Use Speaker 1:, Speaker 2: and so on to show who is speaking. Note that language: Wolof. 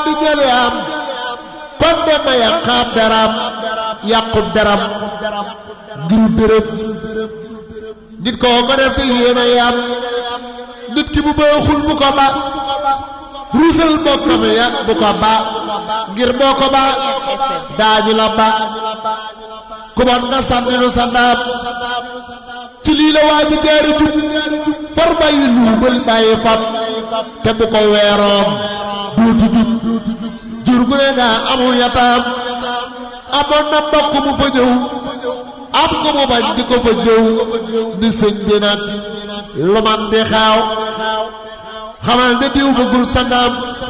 Speaker 1: di jële am kon dema yàqaab daram yàqu daram ngir dërëm nit koo ko def te yéena yam nit ki bu baaxul bu ko ba ruusal bokkam ya bu ko ba ngir boo ko ba daañu la ba ku bon nga sànni nu sa naam ci lii la waa ji jaari jub far bàyyi luubal bàyyi fab te bu ko weeroom duutu jub jur gu ne daa amu yataam amoon na mbokk mu fa ñëw am ko mu bañ di ko fa jëw ni sëñ bi nag lu man di xaaw xamal ne diw bëggul sa naam